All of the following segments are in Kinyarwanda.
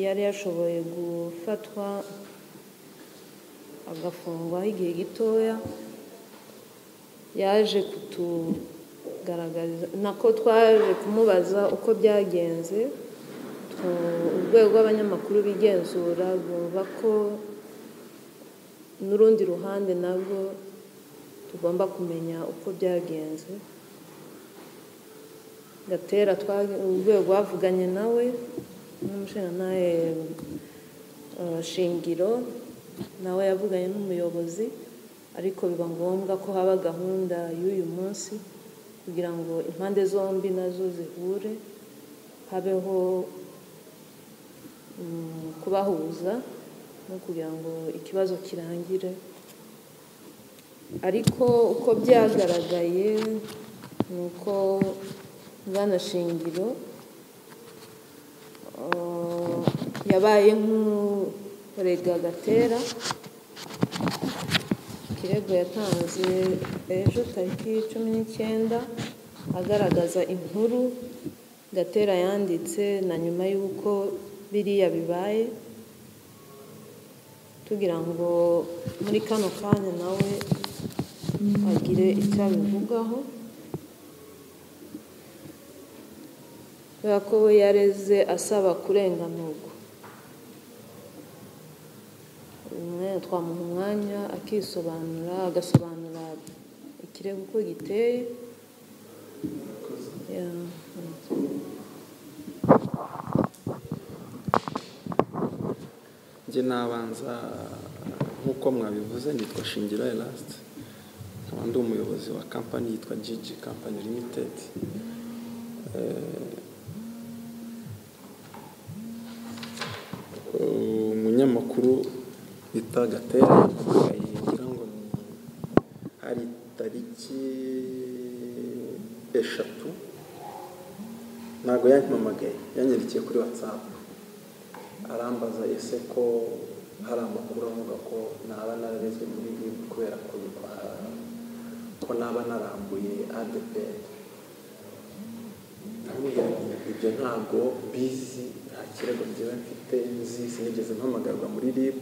yari yashoboye gufatwa agafungwaho igihe gitoya yaje kutugaragariza nako twaje kumubaza uko byagenze urwego rw'abanyamakuru bigenzura bumva ko n'urundi ruhande nabwo tugomba kumenya uko byagenze gatera urwego rwavuganye nawe n'umushinjantare shingiro nawe yavuganye n'umuyobozi ariko biba ngombwa ko haba gahunda y'uyu munsi kugira ngo impande zombi nazo zihure habeho kubahuza no kugira ngo ikibazo kirangire ariko uko byagaragaye ni uko shingiro yabaye nk'urega gatera ikirego yatanze ejo tariki cumi n'icyenda agaragaza inkuru gatera yanditse na nyuma y'uko biriya bibaye tugira ngo muri kano kanya nawe agire icyo abivugaho kubera ko we yareze asaba kurenganurwa umwanya twamuha umwanya akisobanura agasobanura ikirego uko giteye njye nabanza nk'uko mwabivuze nitwa shingira erasite nkaba ndi umuyobozi wa kampani yitwa jiji kampani limitedi umunyamakuru bita gatera ngira ngo hari tariki eshatu ntabwo yampamagaye yanyandikeye kuri watsapu arambaza ese ko hari amakuru avuga ko naba nararezwe muri bibu kubera ko naba narambuye adeperi ibyo ntabwo bizi nta kirego ngewe mfite nzi sinigeze mpamagarwa muri rib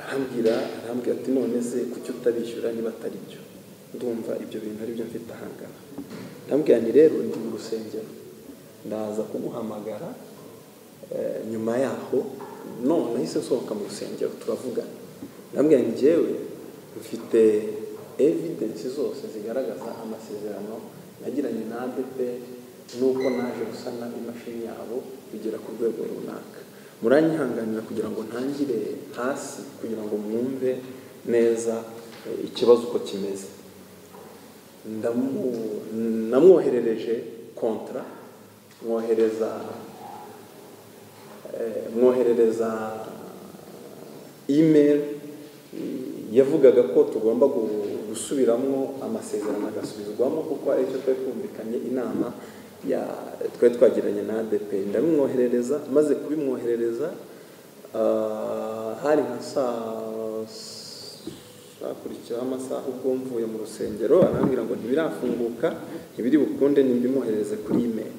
arambwira arambwira ati none se kuki utabishyura niba atari byo ndumva ibyo bintu ari byo mfite ahangana ndambwira ni rero ndi mu rusengero ndaza kumuhamagara nyuma yaho none nahise nsohoka mu rusengero turavugana ndambwira ni ngewe mfite evidensi zose zigaragaza amasezerano nagiranye na adeperi nuko naje gusana imashini yabo bigera ku rwego runaka muranyihanganira kugira ngo ntangire hasi kugira ngo mwumve neza ikibazo uko kimeze namwoherereje kontra mwohereza mwoherereza imeri yavugaga ko tugomba gusubiramo amasezerano agasubizwamo kuko ari cyo twari twumvikanye inama twari twagiranye na adepe ndabimwoherereza maze kubimwoherereza hari nka saa hakurikiraho amasaha ubwo mvuye mu rusengero arambwira ngo ntibirafunguka ntibiri bukunde nimbimwoherereze kuri imeri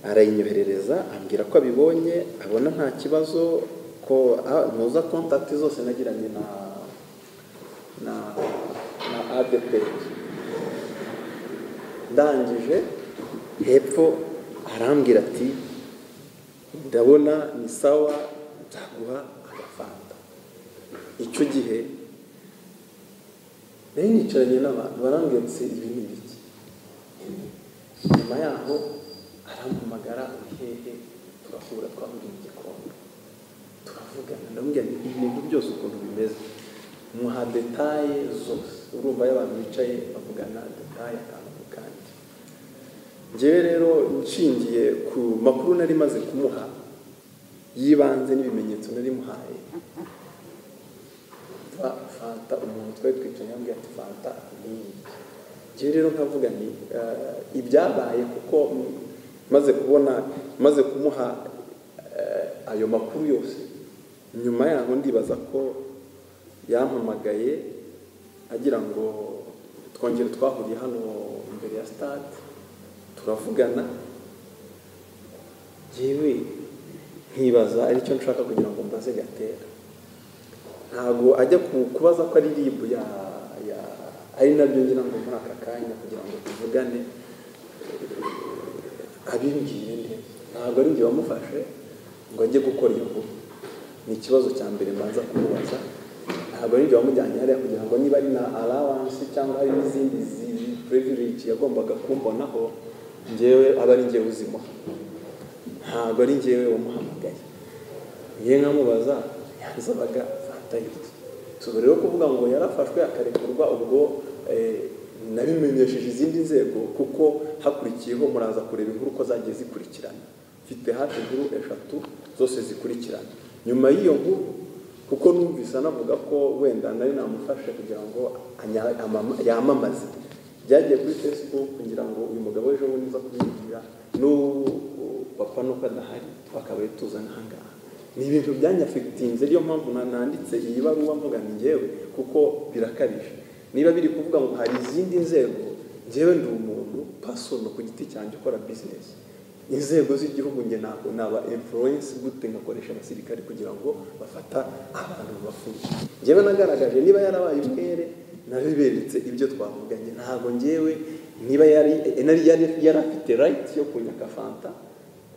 arayinyoherereza ambwira ko abibonye abona nta kibazo ko ntuza kontakiti zose nagiranye na na na adeperi ndangije hepfo arambwira ati ndabona ni sawa nzaguha agafanta icyo gihe nari nicaranye n'abantu barambwira ati ibi ni ibiki nyuma yaho arampamagara hehe turahura twahuriye igikombe turavugana ndamubwira ngo ibintu byose ukuntu bimeze muha detaye zose urumva y'abantu bicaye bavugana detaye akantu ku kandi ngewe rero nshingiye ku makuru nari maze kumuha y'ibanze n'ibimenyetso nari muhaye fanta umuntu twari twicaye yambwiye ati fanta ni ngewe rero nkavuga ni ibyabaye kuko maze kubona maze kumuha ayo makuru yose nyuma yaho ndibaza ko yampamagaye agira ngo twongere twahuriye hano imbere ya sitade turavugana yewe nkibaza aricyo nshaka kugira ngo mbaze gatera ntabwo ajya ku- kubaza ko ari ribu ya ya ari nabyo ngira ngo muri aka kanya kugira ngo tuvugane abimbwiye neza ntabwo ari njye wamufashe ngo ajye gukora iyo nkuru ni ikibazo cya mbere mbanza kumubaza ntabwo ari njye wamujyanye hariya kugira ngo niba ari na allowance cyangwa hari n'izindi zi- privilege yagombaga kumbonaho njyewe aba ari njyewe uzimuha ntabwo ari njyewe wamuhamagaye ngiye nkamubaza yansabaga fanta y'iki si ubu rero kuvuga ngo yarafashwe akarekurwa ubwo eh, nabimenyesheje izindi nzego kuko hakurikiyeho muraza kureba inkuru uko zagiye zikurikirana mfite hafi inkuru eshatu zose zikurikirana nyuma y'iyo nkuru kuko numvise anavuga ko wenda nari namufashe kugira ngo anya- amama- yamamaze byagiye kuri facebook kugira ngo uyu mugabo w'ejo bundi uza kumwibwira n'ubu papa nuko adahari twakabaye tuza ahangaha ni ibintu byanyafegitinze ariyo mpamvu na- nanditse iyi baruwa mvuga ni njyewe kuko birakabije niba biri kuvuga ngo hari izindi nzego njyewe ndi umuntu pasono ku giti cyanjye ukora bizinesi inzego z'igihugu njye ntabwo naba influence gute ngakoresha abasirikare kugira ngo bafata abantu bafunze njyewe nagaragaje niba yarabaye umwere nabiberetse ibyo twavuganye ntabwo njyewe niba yari nari yari yari afite right yo kunyaka fanta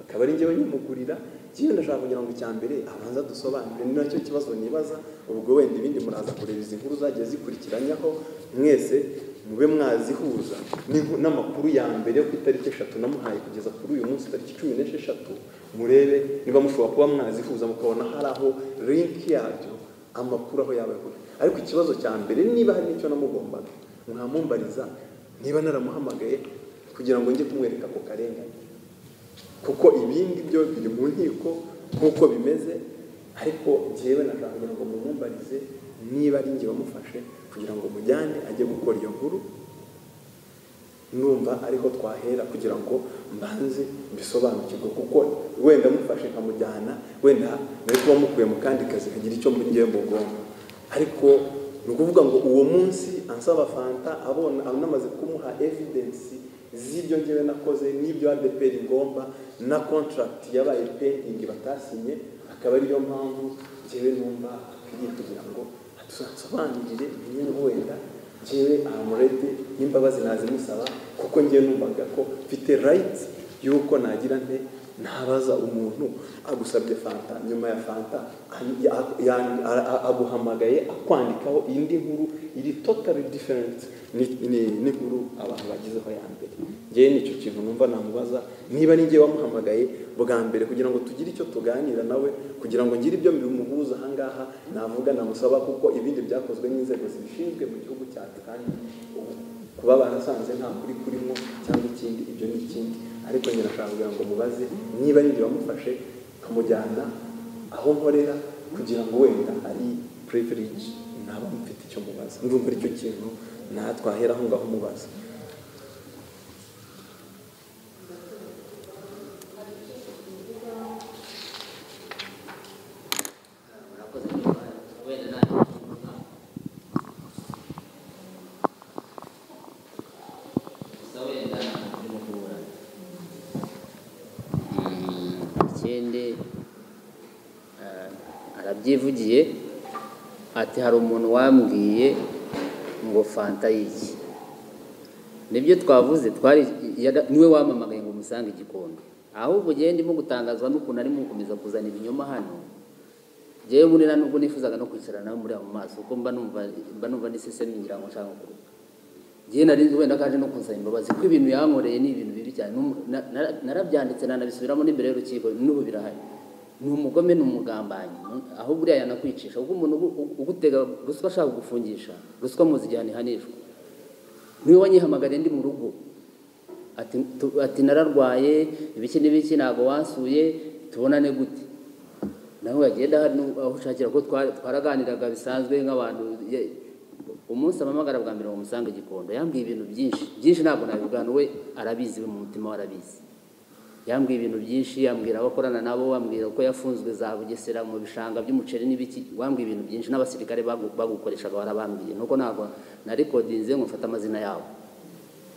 akaba ari njyewe nyimugurira njyewe ndashaka kugira ngo icya mbere abanza dusobanure ni nacyo kibazo nibaza ubwo wenda ibindi muraza kureba izi nkuru zagiye zikurikiranyaho mwese mube mwazihuza n'inku- n'amakuru ya mbere yo ku itariki eshatu namuhaye kugeza kuri uyu munsi tariki cumi n'esheshatu murebe niba mushobora kuba mwazihuza mukabona hari aho linki yabyo amakuru aho yaba ahuriye ariko ikibazo cya mbere niba hari n'icyo namugombaga mwamumbariza niba naramuhamagaye kugira ngo njye kumwereka ako karengane kuko ibindi byo biri mu nkiko nk'uko bimeze ariko njyewe nashaka kugira ngo mumumbarize niba ari njye wamufashe kugira ngo mujyane ajye gukora iyo nkuru numva ariho twahera kugira ngo mbanze mbisobanukirwe kuko wenda mufashe nkamujyana wenda muri kuba mukuye mu kandi kazi kagira icyo ngewe mugomba ariko ni ukuvuga ngo uwo munsi ansaba fanta abona anamaze kumuha evidence z'ibyo ngewe nakoze n'ibyo adeperi ingomba na contract yabaye pending batasinye akaba ariyo mpamvu ngewe numva akwiriye kugira ngo tuzasobanurire nyine wenda njyewe amurede n'imbabazi nazimusaba kuko njyewe numvaga ko mfite rayiti y'uko nagira nte ntabaza umuntu agusabye fanta nyuma ya fanta an- ya- ya- a- a- aguhamagaye akwandikaho indi nkuru iri totally different ni- ni- n'inkuru abantu bagizeho ya mbere njyewe nicyo kintu numva namubaza niba ni njyewe wamuhamagaye bwa mbere kugira ngo tugire icyo tuganira nawe kugira ngo ngire ibyo bimuhuza ahangaha navuga namusaba kuko ibindi byakozwe n'inzego zibishinzwe mu gihugu cyacu kandi kuba barasanze nta kuri kurimo cyangwa ikindi ibyo ni ikindi ariko njye nashaka kugira ngo mubaze niba ari njye wamufashe nkamujyana aho nkorera kugira ngo wenda ari privilege naba mfite icyo mubaza ndumva aricyo kintu natwahera aho ngaho mubaza murakoze kuba wenda nta kintu nkaho gusa wenda nta muntu urimo kuburana Mm, ikindi ah, arabyivugiye ati hari umuntu wambwiye ngo fanta y'iki nibyo twavuze twari yara- niwe wamamagaye ngo umusange igikombe ahubwo ugiye ndimo gutangazwa n'ukuntu arimo gukomeza kuzana ibinyoma hano njyewe muri nta nubwo nifuzaga no kwicara nawe muri mu maso kuko mba numva mba numva nisesemye ngira ngo nshaka kuruka njyewe nari nzi wenda kaje no kunsaba imbabazi ko ibintu yankoreye ni ibintu bibi cyane N'umu- na- na- narabyanditse nanabisubiramo n'imbere y'urukiko n'ubu birahari ni umugome ni umugambanyi Mu- ahubwo uriya yanakwicisha kuko umuntu ugu- ugu- ugutega ruswa ashaka kugufungisha ruswa muzi igihe ntihanishwa niwe wanyihamagariye ndi mu rugo ati, tu- ati nararwaye ibiki n'ibiki ntabwo wansuye tubonane gute nawe yagenda hari n'u- aho ushakira ko twa- twaraganiraga bisanzwe nk'abantu ye- umunsi amamagara bwa mbere mumusanga igikondo yambwiye ibintu byinshi byinshi ntabwo nabibwana we arabizi we mu mutima we arabizi yambwiye ibintu byinshi yambwira abo akorana nabo wambwira uko yafunzwe za bugesera mu bishanga by'umuceri n'ibiki wambwiye ibintu byinshi n'abasirikare bagu- bagukoreshaga warabambwiye nuko ntabwo narikodinze ngo mfate amazina yabo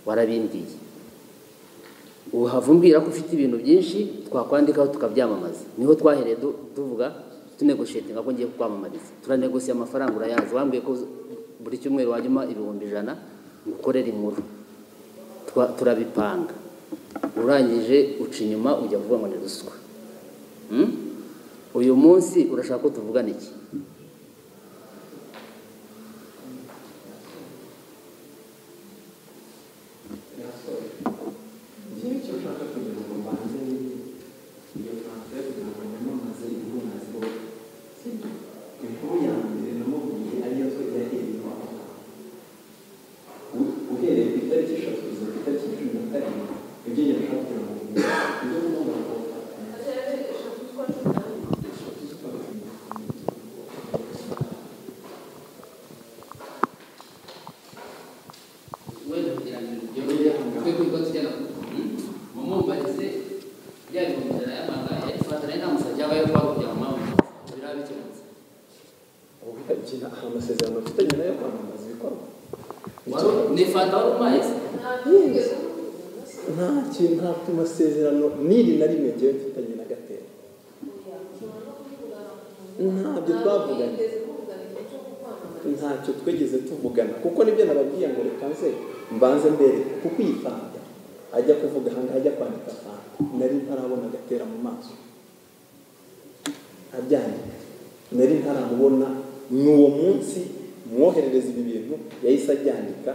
warabimbwiye uhava umbwira ko ufite ibintu byinshi twakwandikaho tukabyamamaza niho twahereye du- tuvuga tunegoshetinga ko ngiye kukwamamariza turanegosiye amafaranga urayazi wambwiye ko buri cyumweru wajya umpa ibihumbi ijana ngukorere inkuru Twa- turabipanga urangije uca inyuma ujya kuvuga ngo ni ruswa Hmm? uyu munsi urashaka ko tuvugana iki ikindi cyo ushaka kugira ngo mbanze ni iyo fanta yo kugira ngo nyamamaze ibihumbi siporo sibyo inkuru ya mbere namubwiye ariyo yahereye aho U- uhereye ku itariki eshatu kugeza ku itariki cumi na karindwi ibyo yashaka kugira ngo mbimenye. ibyo ngomba gukora eshatu z'ukwa cumi na karindwi. wenda kugira ngo byongere twe kuri konti ijyana mumumbarize bya bihumbi ijana y'amanga yarifata nayo nta musajya abayo kuba kugira ngo mpamvu biraba bikemutse Ubuvuga iki? Nta amasezerano mfitanye nayo kwamamaza ibikorwa Wari- ni fanta wari umpaye se nta kintu nta masezerano n'iri na rimwe ngewe mfitanye na gatera ntabyo twavuganye ntacyo twigeze tuvugana kuko nibyo nababwiye ngo reka nze mbanze mbere kuko iyi fanta ajya kuvuga ahangaha ajya kwandika fanta nari ntarabona agatera mu maso abyandika nari ntaramubona ni uwo munsi mwoherereza ibi bintu yahise abyandika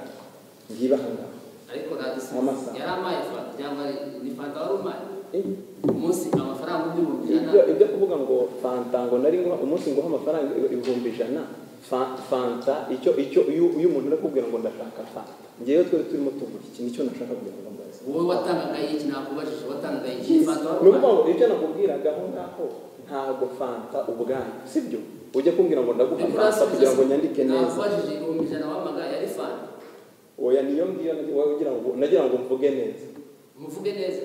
ngiba ahangaha ariko radisi Amasaha. yari amaye fanta cyangwa ari- ni fanta wari umpaye Eh, umunsi amafaranga ibihumbi ijana ibyo ibyo kuvuga ngo fanta ngo nari nguha umunsi nguha amafaranga ibihumbi ijana fa- fanta icyo icyo iyo iyo umuntu ari kubwira ngo ndashaka fanta ngewe twari turimo tuvuga iki nicyo nashaka kugira ngo mbaze wowe watangaga iki nakubajije watangaga iki fanta wari ni ukuvuga umpaye ngo ibyo nakubwiraga aho ngaho ntabwo fanta ubwayo sibyo ujya kumbwira ngo ndaguha Ariko fanta urasubiza kugira ngo se, nyandike neza nakubajije ibihumbi ijana wamaga yari fanta oya niyo ngiyo nagira- nagira ngo nagira ngo mvuge neza muvuge neza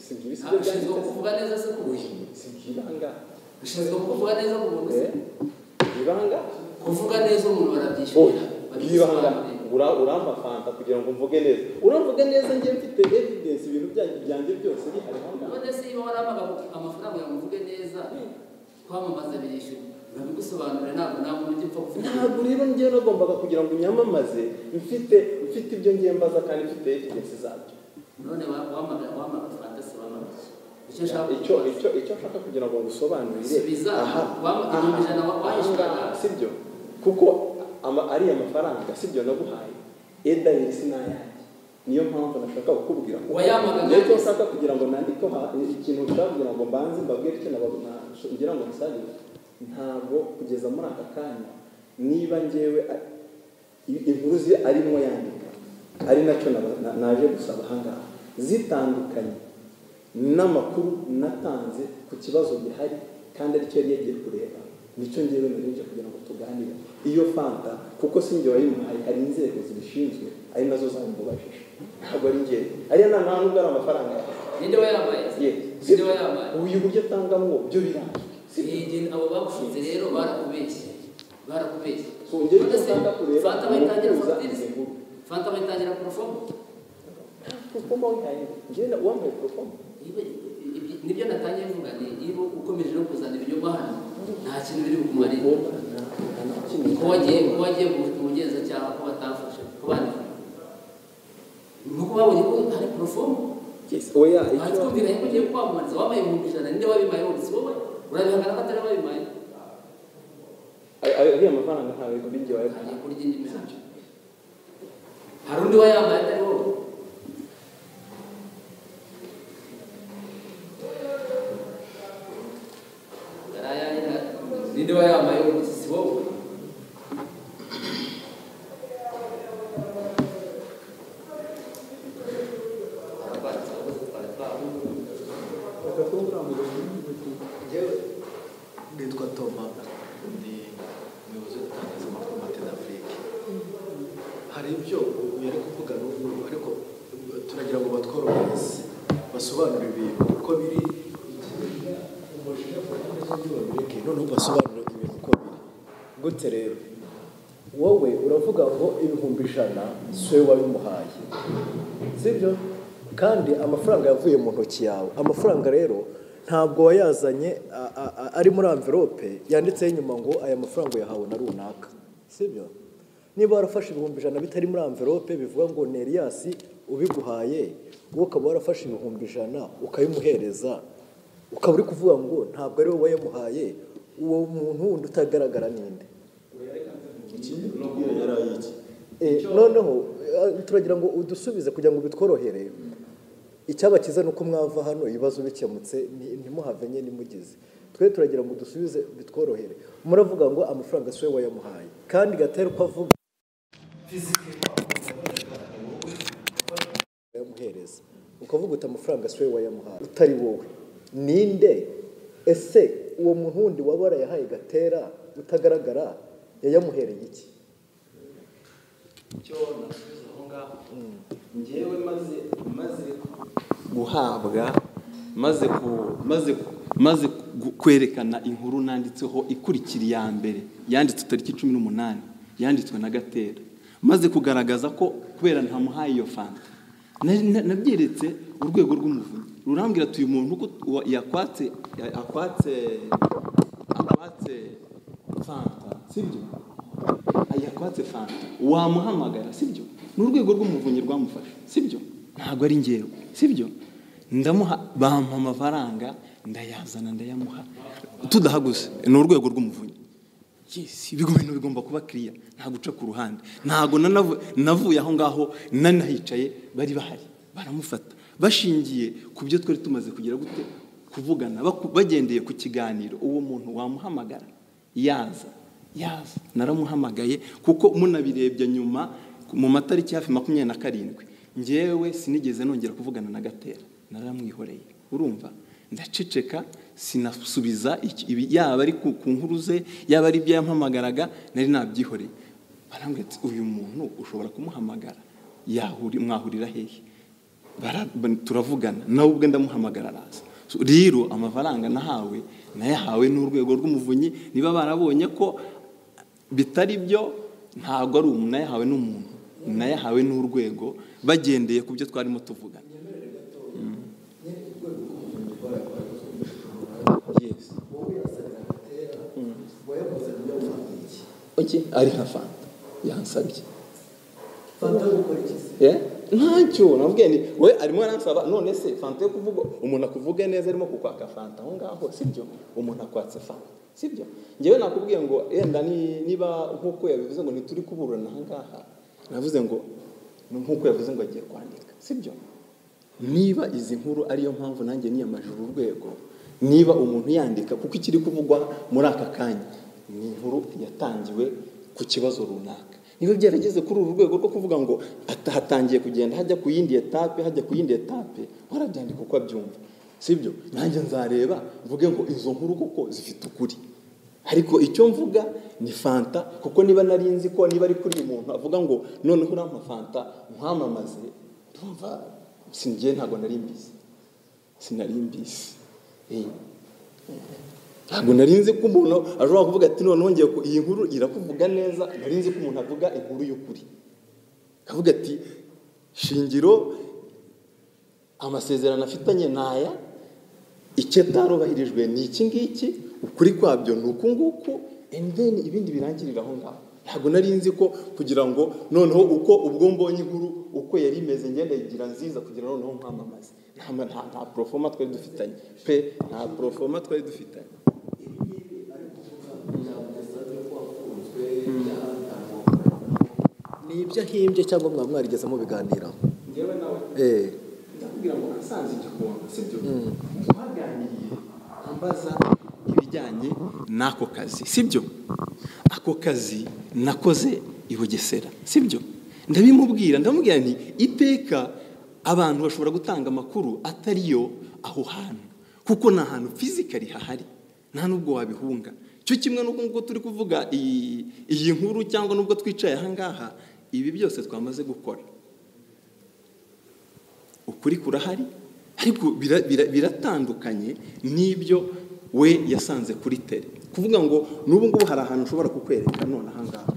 sibyo ibi sibyo ushinzwe byanditse kuvuga neza se ku buryo sibyo ibanga ushinzwe kuvuga neza ku muntu se Eh, ibanga kuvuga neza umuntu barabyishimira yibanga uramba fanta kugira ngo mvuge neza uramvuge neza ngiye mfite evidence ibintu byanjye byanjye byose bihari aho ngaho. none se niba waramaga amafaranga yawe muvuge neza kwamamaza birishyura urabigusobanurira ntabwo nta muntu ujya upfa kuvuga ntabwo rero ngewe nagombaga kugira ngo unyamamaze mfite mfite ibyo ngiye mbaza kandi mfite evidence zabyo none wa- wamaga wamaga fantasi wamaga iki? icyo nshaka icyo kukubaza. icyo icyo nshaka kugira ngo ngusobanurire Subiza. aha Waba igihumbi ijana wa- wahishyuraga? sibyo kuko ama- ariya mafaranga sibyo naguhaye eda yisi n'ayanjye niyo mpamvu nashaka kukubwira ko Wayamaga Rero icyo nande? nshaka kugira ngo nandike ha- ikintu nshaka kugira ngo mbanze mbabwire icyo nababona ngira ngo musabire ntabwo kugeza muri aka kanya niba ngewe a- i- inkuru ze arimo yandika ari nacyo naba- na- naje gusaba ahangaha zitandukanye n'amakuru natanze ku kibazo gihari kandi aricyo yari yagiye kureba nicyo ngewe nari nje kugira ngo tuganire iyo fanta kuko si njye wayimuhaye hari inzego zibishinzwe ari nazo zabimubajije ntabwo ari njyewe ariya nta nta nubwo ari amafaranga yawe ninde wayambaye se? Ye. ninde wayambaye uyu buryo atangamo byo birangiye sibyo Igihe abo bagushinze rero barakubeshye barakubeshye Twongere None se, gufata kureba fanta bayitangira umuhuza fagitire izi nkuru. fanta bayitangira porofomu kuko wayihaye njyewe wambaye porofoma nibyo natangiye mvuga ni iyo ukomeje no kuzana ibinyoma hano nta kintu biri bukumarire ko wagiye ko wagiye mu- mu bugenzacyaha ko batafashe ko bandika nuko babonye ko hari porofomu oya icyo hatwumvikanye ko ugiye kwamamariza wabaye ibihumbi ijana ninde wabimaye wese wowe urabihangana ko atari wabimaye Ay- ay- ariya mafaranga ntabwo ari njye wayaguhaye agiye kurya indi mihanda hari undi wayambaye atari wowe Yari ayahe na- ninde wayambaye wese si wowe Nitwa Toma ni umuyobozi w'itangazamakuru Matena Afurike hari ibyo uyu ari kuvuga n'ubu ariko turagira ngo batworohereze basobanure ibintu uko biri umujinya ku banyamahanga babireke noneho basobanure ibintu uko biri gute rero wowe uravuga ngo ibihumbi ijana si wowe wabimuhaye sibyo kandi amafaranga yavuye mu ntoki yawe amafaranga rero ntabwo wayazanye a- a- a- ari muri amvelope yanditseho inyuma ngo aya mafaranga yahawe na runaka sibyo niba warafashe ibihumbi ijana bitari muri amvelope bivuga ngo neriyasi ubiguhaye wowe ukaba warafashe ibihumbi ijana ukabimuhereza ukaba uri kuvuga ngo ntabwo ari wowe wayamuhaye uwo muntu wundi utagaragara ninde Eh, noneho eh, turagira ngo udusubize kugira ngo bitworohere icyabakiza ni uko mwava hano ibibazo bikemutse ni- ntimuhave nye nimugize twe turagira ngo dusubize bitworohere muravuga ngo amafaranga si we wayamuhaye kandi gatera uko avuga wayamuhereza ukavuga uti amafaranga si we wayamuhaye utari wowe ninde ese uwo muntu wundi waba warayahaye gatera utagaragara yayamuhereye iki icyo nasubiza aho ngaho ngewe maze maze guhabwa maze ku maze maze gu- kwerekana inkuru nanditseho ikurikira iya mbere yanditswe tariki cumi n'umunani yanditswe na gatera maze kugaragaza ko kubera ntamuhaye iyo fanta na- na- nabyeretse urwego rw'umuvunyi rurambwira ati uyu muntu ko wa- yakwatse ya- akwatse akwatse fanta sibyo yakwatse fanta wamuhamagara sibyo ni urwego rw'umuvunyi rwamufashe sibyo ntabwo ari ngewe sibyo ndamuha bampa amafaranga ndayazana ndayamuha tudahaguze ni urwego rw'umuvunyi Yes, ibigo bintu bigomba kuba kiriya nta guca ku ruhande ntabwo nanavu- navuye aho ngaho nanahicaye bari bahari baramufata bashingiye ku byo twari tumaze kugira gute kuvugana baku- bagendeye ku kiganiro uwo muntu wamuhamagara yaza yaza naramuhamagaye kuko munabirebye nyuma mu matariki hafi makumyabiri na karindwi ngewe sinigeze nongera kuvugana na gatera naramwihoreye urumva ndaceceka sinasubiza iki- ibi- yaba ari ku ku nkuru ze yaba ari ibyo yampamagaraga nari nabyihoreye barambwira ati uyu muntu ushobora kumuhamagara yahuri mwahurira hehe Bara- ba- turavugana nawe ubwe ndamuhamagara araza So, rero amafaranga nahawe nayahawe n'urwego rw'umuvunyi niba barabonye ko bitari byo ntabwo ari umuntu nayahawe n'umuntu nayahawe n'urwego bagendeye ku byo twarimo tuvugana Oke, ari nka fanta yansabye Eh? ntacyo nabwiye ni we arimo aransaba none se fanta yo kuvuga umuntu akuvuge neza arimo kukwaka fanta aho ngaho sibyo umuntu akwatse fanta sibyo ngewe nakubwiye ngo yenda ni- niba nk'uko yabivuze ngo ntituri kuburana aha ngaha navuze ngo ni nk'uko yavuze ngo agiye kwandika sibyo niba izi nkuru ariyo mpamvu nanjye niyamaje uru rwego niba umuntu yandika kuko ikiri kuvugwa muri aka kanya ni inkuru yatangiwe ku kibazo runaka niba byarageze kuri uru rwego rwo kuvuga ngo ata- hatangiye kugenda hajya ku yindi etape hajya ku yindi etape warabyandika uko abyumva sibyo nanjye nzareba mvuge ngo izo nkuru koko zifite ukuri ariko icyo mvuga ni fanta kuko niba nari nzi ko niba ari kuri uyu muntu avuga ngo noneho urampa fanta nkwamamaze ndumva singiye ntabwo nari mbizi sinari mbizi Eh. ntabwo nari nzi ko umuntu ashobora kuvuga ati noneho ngiye ku- iyi nkuru irakuvuga neza nari nzi ko umuntu avuga inkuru y'ukuri akavuga ati shingiro amasezerano afitanye ni aya icyo atarubahirijwe ni iki ngiki ukuri kwabyo ni uku nguku and then ibindi birangirira aho ngaho ntabwo nari nzi ko kugira ngo noneho uko ubwo mbonye inkuru uko yari imeze ngenda yigira nziza kugira noneho nkwamamaze nta ma- nta nta porofoma twari dufitanye pe nta porofoma twari dufitanye ni ibyo ahimbye cyangwa mwaba mwarigeze mubiganiraho ngewe nawe eh ndakubwira ngo nasanze igikona sibyo twaganiriye ambaza ibijyanye n'ako kazi sibyo ako kazi nakoze i bugesera sibyo ndabimubwira ndamubwira nti iteka abantu bashobora gutanga amakuru atari yo aho hantu kuko ni ahantu fizikari hahari nta nubwo wabihunga cyo kimwe n'uko nguko turi kuvuga iyi iyi nkuru cyangwa n'ubwo twicaye aha ngaha ibi byose twamaze gukora ukuri kurahari ariko bira- bira- biratandukanye n'ibyo we yasanze kuri tere kuvuga ngo n'ubu ngubu hari ahantu ushobora kukwereka none aha ngaha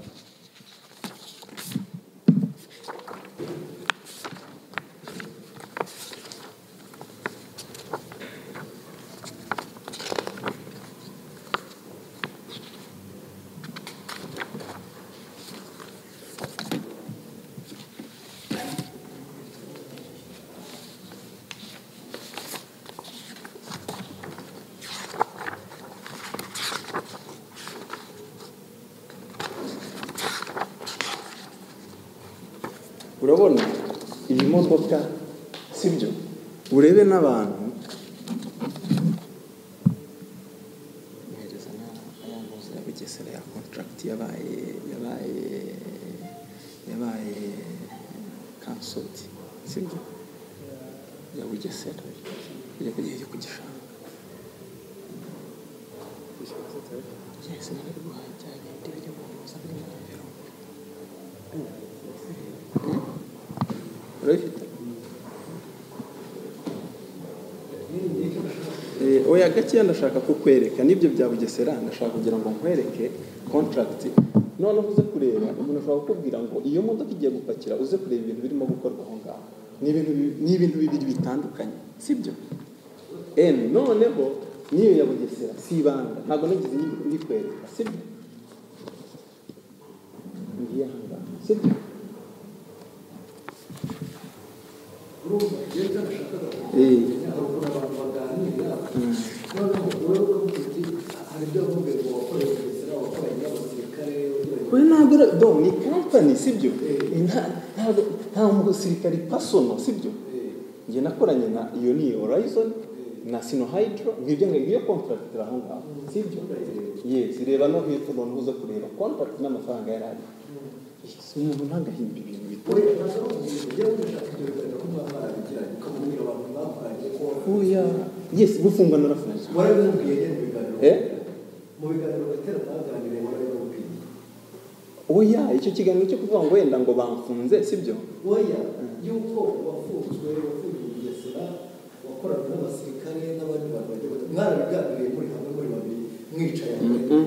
n'inzoka sibyo urebe n'abantu mwereza n'ayanguzi ya bugesera ya contract yabaye yabaye yabaye cancelled sibyo ya bugesera kujya kujya ku gishanga yesi nari guhajyanye ibyo mu nzu biri mu biro urabifite Eh, oya gakeya ndashaka kukwereka n'ibyo bya bugesera ndashaka kugira ngo nkwereke kontragiti noneho uze kureba umuntu ashobora kukubwira ngo iyo modoka igiye gupakira uze kureba ibintu birimo gukorwa aho ngaho ni ibintu bi- ni ibintu bibiri bitandukanye sibyo eni noneho n'iyo ya bugesera si ibanga ntabwo nagize ni- ndikwereka sibyo ngiye aha ngaha sibyo Eh. we ntabwo ari do ni kampani sibyo Nta- ntabwo- nta musirikari pasono sibyo njye nakoranye na iyo ni horizon na sino hydro ngibyo ngo iyo contract aho ngaho sibyo yes reba no hepfo noneho uza kureba contract n'amafaranga yari ari Yes, umuntu ntagahimba ibintu bitari oya yes gufungwa narafunze eh oya icyo kiganiro cyo kuvuga ngo wenda ngo bamfunze sibyo oya y'uko wafunzwe wafungiye i bugesera wakorana n'abasirikare n'abandi bantu bagiye batandukanye mwarabiganiriye muri hamwe muri babiri mwicaye Mm-mm.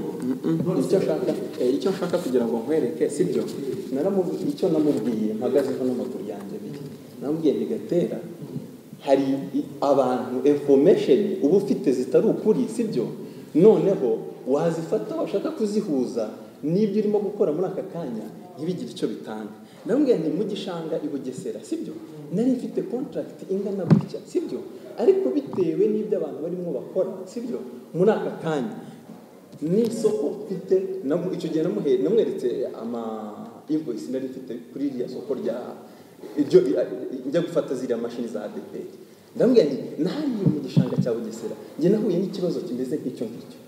icyo nshaka eh, icyo nshaka kugira ngo nkwereke sibyo naramuvuga icyo namubwiye mpagazeho n'amaguru yanjye abiri namubwiye nti gatera hari i- abantu information uba ufite zitari ukuri sibyo noneho wazifata washaka kuzihuza n'ibyo urimo gukora muri aka kanya ntibigire icyo bitanga namubwiye nti mu gishanga i bugesera sibyo nari mfite contract ingana gutya sibyo ariko bitewe n'ibyo abantu barimo bakora sibyo muri aka kanya n'isoko mfite namu- icyo gihe namuhe- namweretse ama invoice nari mfite kuri iriya soko rya iryo njya gufata ziriya mashini za adeperi ndamubwira nti nahariye mu gishanga cya bugesera njye nahuye n'ikibazo kimeze nk'icyo ngicyo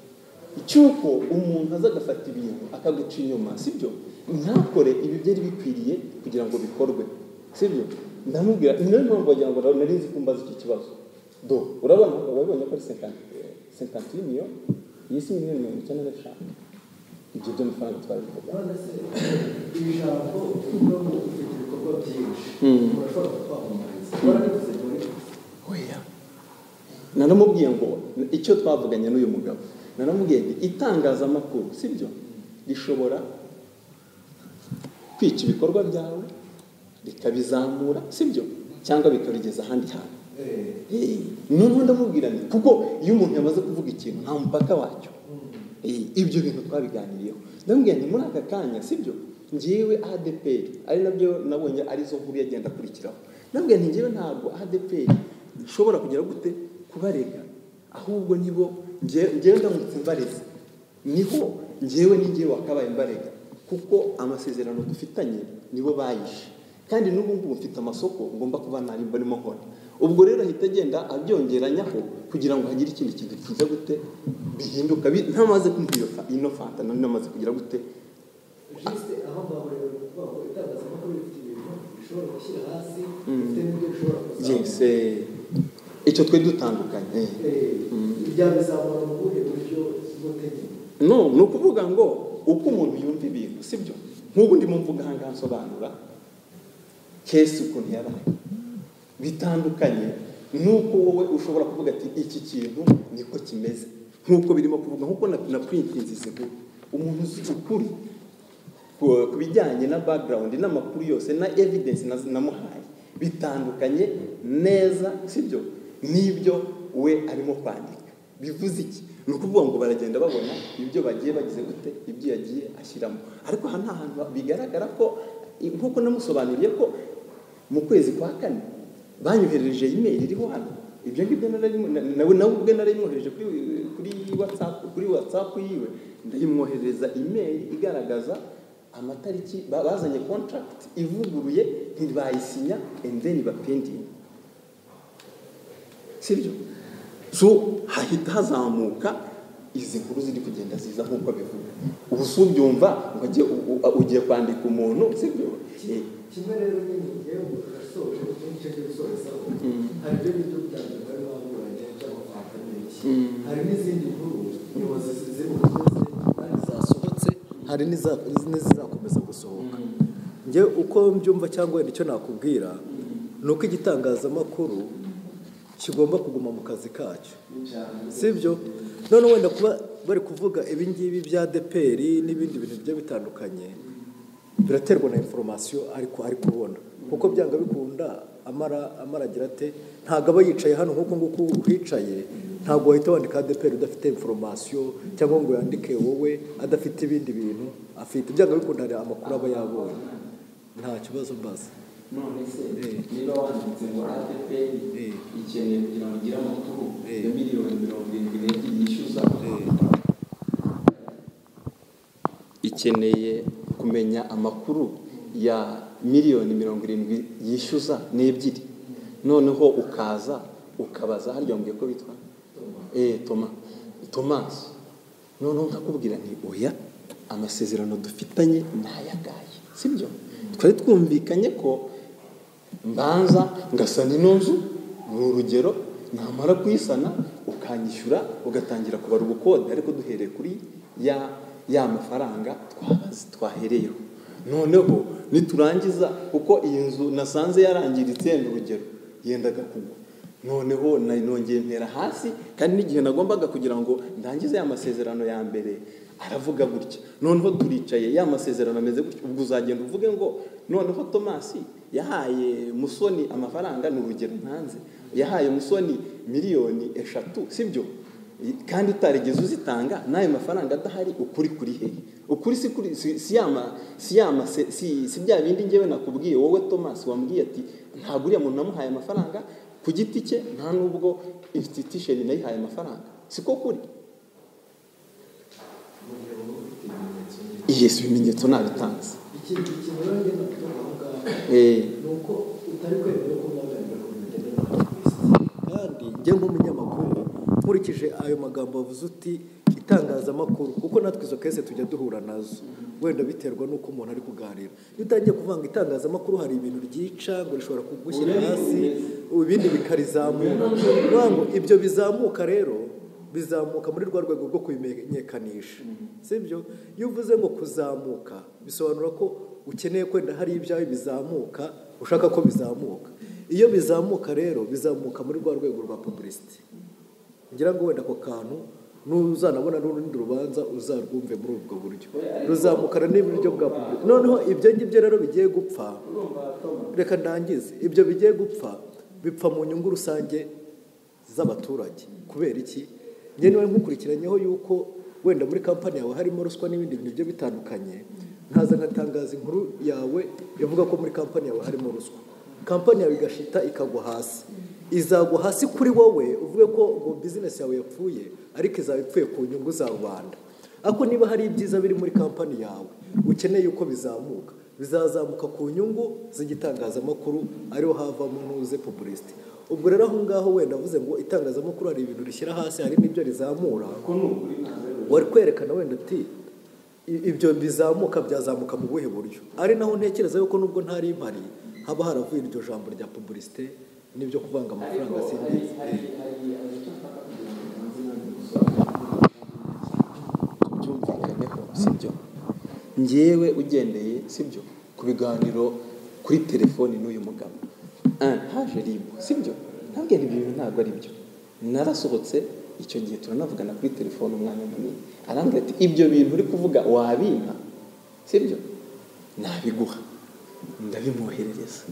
cy'uko umuntu aza agafata ibintu akaguca inyuma sibyo ntakore ibi byari bikwiriye kugira ngo bikorwe sibyo ndamubwira ni nayo mpamvu wagira ngo nari nzi kumbaza icyo kibazo do urabona wabibonye ko ari senkanti miliyoni iyi si miliyoni mirongo icyenda n'eshanu ibyo byo amafaranga twari kuvuga none se ibi jambo ubaho ufite ibikorwa byinshi urashobora kwamamariza warabivuze muri oya naramubwiye ngo icyo twavuganye n'uyu mugabo naramubwiye nti itangazamakuru sibyo rishobora kwica ibikorwa byawe rikabizamura sibyo cyangwa bikarugeza ahandi hantu eh, Eh, noneho ndamubwira nti kuko iyo umuntu yamaze kuvuga ikintu nta mupaka wacyo Eh, ibyo bintu twabiganiriyeho ndamubwira nti muri aka kanya sibyo ngewe adeperi ari nabyo nabonye arizo nkuru yagenda akurikiraho ndamubwira nti ngewe ntabwo adeperi nshobora kugera gute kubarega ahubwo nibo nge- ngewe ndamutse mbareze niho ngewe n'ingewe wakabaye mbarega kuko amasezerano dufitanye nibo bayishe kandi n'ubu ngubu mfite amasoko ngomba kuba nari mbarimo nkora ubwo rero ahita agenda abyongeranyaho kugira ngo hagire ikindi kintu kiza gute bihinduka bi- ntamaze kumva iyo fa- ino fanta nari namaze kugira gute juste aho ngaho rero ni ukuvuga ngo itangazamakuru rifite ibintu bishobora gushyira hasi bifite n'ibyo bishobora yes kuzamura eh, icyo twe dutandukanye eh. Eh, ibyabizamura mu buhe buryo bw'ubutegetsi no ni ukuvuga ngo uko umuntu yumva ibintu sibyo nk'ubu ndimo mvuga aha ngaha nsobanura kesi ukuntu yabaye bitandukanye nuko wowe ushobora kuvuga ati iki kintu niko kimeze nk'uko birimo kuvuga nk'uko na, na printinzi zivuga umuntu uzi ukuri ku ku bijyanye na background n'amakuru yose na evidence na- namuhaye bitandukanye neza sibyo n'ibyo we arimo kwandika bivuze iki ni ukuvuga ngo baragenda babona ibyo bagiye bagize gute ibyo yagiye ashyiramo ariko aha nta hantu bigaragara ko nk'uko namusobanuriye ko mu kwezi kwa kane banyoherereje imeri iriho hano ibyo ngibyo nararimo- na- nawe nawe ubwe narayimwohereje kuri kuri watsapu kuri watsapu yiwe ndayimwoherereza imeri igaragaza amatariki ba- bazanye contract ivuguruye ntibayisinya and then bapendinga sibyo so hahita hazamuka izi nkuru ziri kugenda ziza nk'uko bivuga ubu si ubyumva ngo ajye- u- u- ugiye kwandika umuntu sibyo Eh, kimwe rero nyine ngewe urasoje igice cyo gusorezaho hari ibyo ngibyo byanjye bari baburanye by'amafanta menshi hari n'izindi nkuru nyobozi zimukoze hari zasohotse hari n'iza- n'izizakomeza gusohoka njye uko mbyumva cyangwa wenda icyo nakubwira ni uko igitangazamakuru kigomba kuguma mu kazi kacyo sibyo none wenda kuba bari kuvuga ibingibi bya deperi n'ibindi bintu bigiye bitandukanye biraterwa na inforomasiyo ariko ari kubona kuko byanga bikunda amara amara agira ate ntabwo aba yicaye hano nk'uko nguko uhicaye ntabwo wahita wandika adeperi udafite inforomasiyo cyangwa ngo yandike wowe adafite ibindi bintu afite byanga bikunda hari amakuru aba yabonye nta kibazo mbaza none se Eh. niba wanditse ngo adeperi Eh. ikeneye kugira ngo ugire amakuru Eh. ya miliyoni mirongo irindwi n'ebyiri yishyuza ikeneye kumenya amakuru ya miliyoni mirongo irindwi yishyuza n'ebyiri noneho ukaza ukabaza harya mbwiye ko bitwa eee toma tomasi noneho nkakubwira nti oya amasezerano dufitanye ni ayagaye sibyo twari twumvikanye ko mbanza ngasana ino nzu ni urugero namara kuyisana ukanyishyura ugatangira kubara ubukode ariko duhereye kuri ya ya mafaranga twabaze twahereyeho noneho niturangiza kuko iyi nzu nasanze yarangiritse ni urugero yendaga kugwa noneho na- nongeye ntera hasi kandi n'igihe nagombaga kugira ngo ndangize ya masezerano ya mbere aravuga gutya noneho turicaye ya masezerano ameze gutya ubwo uzagenda uvuge ngo noneho tomasi yahaye musoni amafaranga ni urugero ntanze yahaye musoni miliyoni eshatu sibyo kandi utarigeze uzitanga n'ayo mafaranga adahari ukuri kuri hehe ukuri si kuri si si yama si yama se- si si bya bindi ngewe nakubwiye wowe tomasi wambwiye ati ntabwo uriya muntu namuhaye amafaranga ku giti cye nta n'ubwo institution nayihaye amafaranga siko kuri yesu ibimenyetso nabitanze ikindi kintu rero ngenda kuvuga aho ngaho Eh, ni uko utari kwemerewe ko mwaganira ku bintu bigenda nabi ku isi kandi njye nk'umunyamakuru nkurikije ayo magambo wavuze uti itangazamakuru kuko natwe izo kese tujya duhura nazo wenda biterwa n'uko umuntu ari kuganira iyo utangiye kuvuga ngo itangazamakuru hari ibintu ryica ngo rishobora kugushyira hasi ibindi bikarizamura ni ukuvuga ngo ibyo bizamuka rero bizamuka muri rwa rwego rwo kubimenyekanisha sibyo iyo uvuze ngo kuzamuka bisobanura ko ukeneye kwenda hari ibyawe bizamuka ushaka ko bizamuka iyo bizamuka rero bizamuka muri rwa rwego rwa pubulisiti ngira ngo wenda ako kantu nuzanabona n'urundi rubanza uzarwumve muri ubwo buryo ruzamukana n'iburyo bwa public noneho ibyo ngibyo rero bigiye gupfa reka ndangize ibyo bigiye gupfa bipfa mu nyungu rusange z'abaturage kubera iki njye niba nkukurikiranyeho yuko wenda muri kampani yawe harimo ruswa n'ibindi bintu bigiye bitandukanye nkaza nkatangaza inkuru yawe ivuga ko muri kampani yawe harimo ruswa kampani yawe igashita ikagwa hasi izagwa hasi kuri wowe uvuge ko ngo bizinesi yawe yapfuye ariko izaba ipfuye ku nyungu za rubanda ariko niba hari ibyiza biri muri kampani yawe ukeneye uko bizamuka bizazamuka ku nyungu z'igitangazamakuru ariho havamo ntuze pubulisiti ubwo rero aho ngaho wenda avuze ngo itangazamakuru hari ibintu rishyira hasi hari n'ibyo rizamura wari kwerekana wenda uti "I- ibyo bizamuka byazamuka mu buhe buryo ari naho ntekereza yuko nubwo ntari mpari haba haravuye iryo jambo rya pubulisite n'ibyo kuvanga amafaranga simbizi tubyumvikaneho sibyo ngewe ugendeye sibyo ku biganiro kuri telefoni n'uyu mugabo Ah, haje ribu sibyo ntabwo ibyo bintu ntabwo ari byo narasohotse icyo gihe turanavugana kuri telefoni umwanya munini arambwira ati ibyo bintu uri kuvuga wabimpa sibyo nabiguha ndabimwoherereza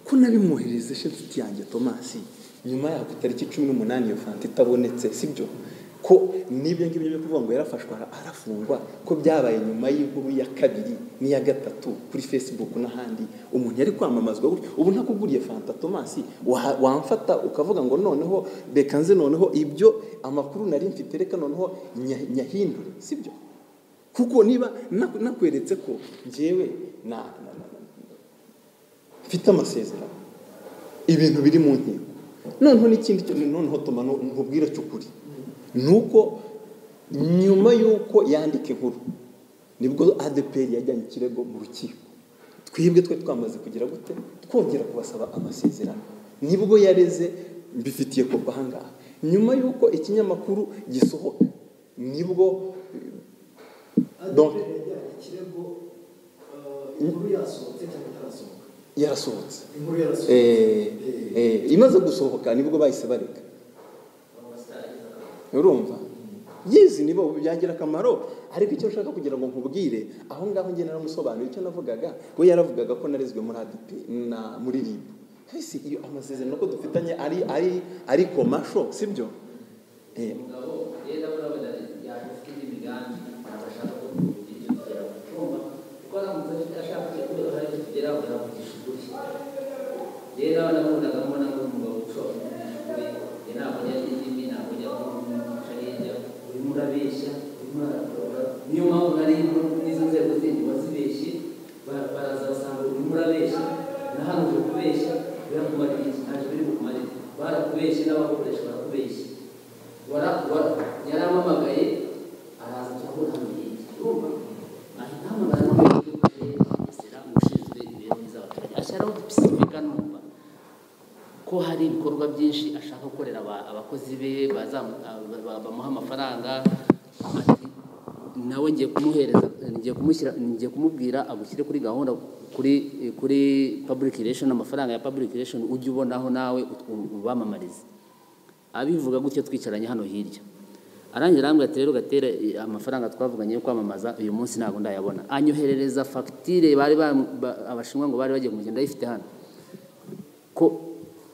ko nabimwoherereza she nshuti yanjye tomasi nyuma yaho ku itariki cumi n'umunani iyo fanta itabonetse sibyo ko n'ibyo ngibyo byo kuvuga ngo yarafashwe ara- arafungwa ko byabaye nyuma y'inkuru ya kabiri n'iya gatatu kuri facebook n'ahandi umuntu yari kwamamazwa gutya ubu ntakuguriye fanta tomasi wa- wamfata ukavuga ngo noneho reka nze noneho ibyo amakuru nari mfite reka noneho nya- nyahindure sibyo kuko niba naku- nakweretse ko njyewe na na- na- na- mfite amasezerano ibintu biri mu nkiko noneho n'ikindi cyo- noneho tuma nu- nkubwire cyo ukuri ni uko nyuma y'uko yandika inkuru nibwo adeperi yajyanye ikirego mu rukiko twibwe twari twamaze kugira gute twongera kubasaba amasezerano nibwo yareze mbifitiye kopi ahangaha nyuma y'uko ikinyamakuru gisohoka nibwo donc yajyanye ikirego eh, inkuru yasohotse cyangwa itarasohoka yarasohotse inkuru yarasohotse Eh, eh, imaze gusohoka nibwo bahise bareka urumva yizi nibo byangira akamaro ariko icyo nshaka kugira ngo nkubwire aho ngaho njye naramusobanuriye icyo navugaga we yaravugaga ko narezwe muri ADP na muri RIB ese iyo amasezerano ko dufitanye ari ari ari komasho sibyo eh, rero urabona yafite indi migambi ntabwo ashaka ko tugenda kugera ku cyumba kuko aramutse afite ashaka ko hari icyo tugeraho yavugisha ukuri rero nabonaga mbona nk'umugabo ushobora kumushyukuri ntabwo yajya indimi ntabwo yajya kumushariya urimo urabeshya urimo urarakora niyo mpamvu nari n'izo nzego zindi wazibeshye ba- baraza basanga urimo urabeshya na hano uje kubeshya birakumara iki ntacyo biri bukumare barakubeshye n'abakoresha barakubeshye wara- wara- yarampamagaye araza turabona hano hirya urumva ahita ahamagara n'umuyobozi w'isiramu ushinzwe imibereho myiza y'abaturage ashyiraho udupisifiga numva ko hari ibikorwa byinshi ashaka gukorera aba- abakozi be bazamu- aba- ba- bamuha amafaranga ati nawe ngiye kumuhereza ngiye kumushyira ngiye kumubwira agushyire kuri gahunda kuri kuri public relation amafaranga ya public relation ujye ubonaho nawe ut- ubamamarize abivuga gutyo twicaranye hano hirya arangira arambwira ati rero gatera eh, amafaranga twavuganye yo kwamamaza uyu munsi ntabwo ndayabona anyoherereza fagitire bari bam- ba- abashinwa ngo bari bagiye kumugenda ayifite hano ko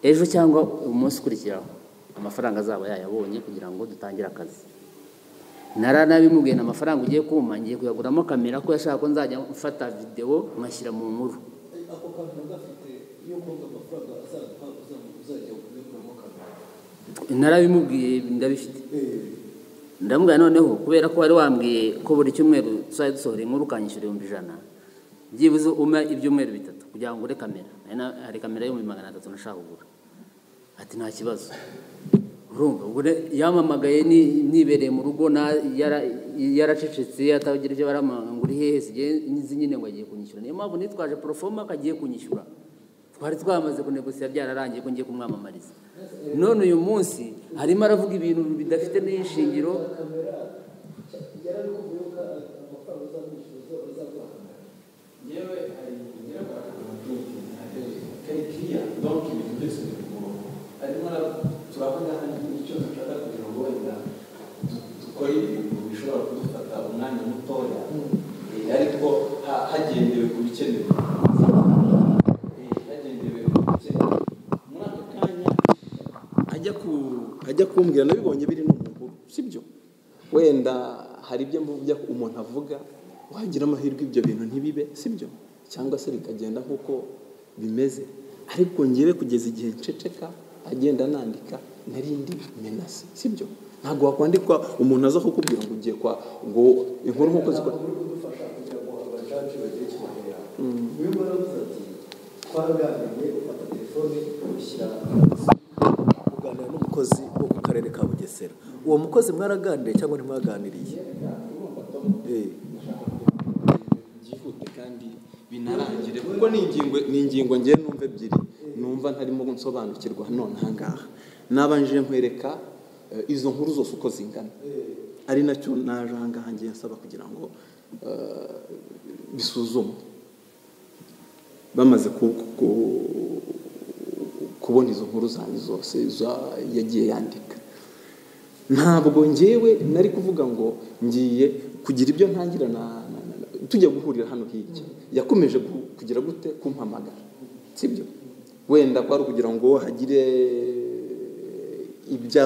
ejo cyangwa umunsi ukurikiraho amafaranga azaba yayabonye kugira ngo dutangire akazi naranabimubwiye ni amafaranga ugiye kuma ngiye kuyaguramo kamera ko yashaka ko nzajya mfata videwo nkashyira mu nkuru ako kantu gafite iyo kumva amafaranga azaduha uzajya kuyaguramo kamera narabimubwiye ndabifite ndamubwira noneho kubera ko wari wambwiye ko buri cyumweru tuzajya dusohora inkuru ukanyishyura ibihumbi ijana byibuze umpe ibyumweru bitatu kugira ngo ugure kamera Nari na- hari kamera y'ibihumbi magana atatu nashaka kugura ati nta kibazo urumva ubwo re- yamamagaye ni- nibereye mu rugo na- yara- yaracecetse atagira ibyo baramanga ngo uri hehe sigiye nzi nyine ngo agiye kunyishyura niyo mpamvu nitwaje porofoma akagiye kunyishyura twari twamaze kunegosiya byararangiye ko ngiye kumwamamariza none uyu munsi arimo aravuga ibintu bidafite n'ishingiro yewe hari inyubako karikiya donki ibintu byose biri ku murongo arimo turabona icyo dushaka kugira ngo wenda du- dukore ibintu bishobora kudufata umwanya mutoya Eh, ariko ha- hagendewe ku bikenewe Eh, hagendewe ku bikenewe muri ako kanya ajya ku ajya kumbwira nabibonye biri no mu nkuru sibyo wenda hari ibyo mvuga umuntu avuga wagira amahirwe ibyo bintu ntibibe sibyo cyangwa se bikagenda nk'uko bimeze ariko ngewe kugeza igihe nceceka agenda nandika narindi menase sibyo ntabwo wakwandikwa umuntu aza kukubwira ngo ugiye kwa ngo inkuru nk'uko zikora kudufasha kugira ngo abacacu bagire icyo bahera uyu nguyu aravuze ati twaraganiriye ufata telefone ushyira kuganira n'umukozi wo ku karere ka bugesera uwo mukozi mwaraganiriye cyangwa ntimwaganiriye Eh. byihute kandi binarangire kuko ni ingingo ni ingingo ngewe numva ebyiri numva ntarimo nsobanukirwa none ahangaha nabanje nkwereka eh, izo nkuru zose uko zingana ari nacyo naje ahangaha ngiye nsaba kugira ngo eh, bisuzumwe bamaze ku- ku- kubona izo nkuru zanjye zose za- yagiye yandika ntabwo ngewe nari kuvuga ngo ngiye kugira ibyo ntangira na- na- na- na- tujya guhurira hano hirya yakomeje gu- kugira gute kumpamagara sibyo wenda kwari ukugira ngo hagire ibyo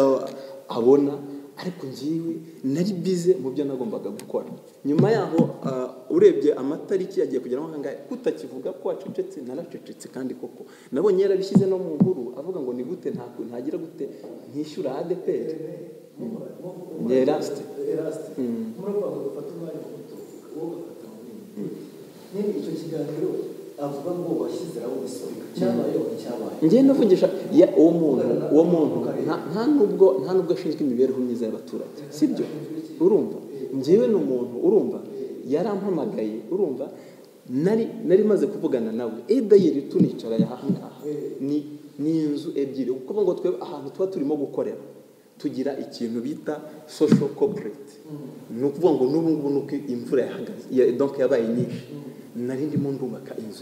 abona ariko ngiwe nari bize mu byo nagombaga gukora nyuma yaho ah, urebye amatariki yagiye kugeraho ahangahe kutakivuga ko wacecetse naracecetse kandi koko nabonye yarabishyize no mu nkuru avuga ngo ni gute nta ntagira gute ntishyura adeperi ni erasite erasite murabona ngo ufate umwanya muto wowe ugafata mu bindi nyine icyo kiganiro avuga ngo washyize aho gisubika cyabayeho cyabaye njye ndavugisha ya uwo muntu uwo muntu nta- nta nubwo nta nubwo ashinzwe imibereho myiza y'abaturage sibyo urumva njyewe ni umuntu urumva yarampamagaye urumva nari nari maze kuvugana nawe edayiri tunicara yahangaha ni ni inzu ebyiri kuko ngo twebwe ahantu tuba turimo gukorera tugira ikintu bita social corporate ni ukuvuga ngo n'ubu ngubu ni uko imvura yahagaze ya- donc yabaye nyinshi nari ndimo ndubaka inzu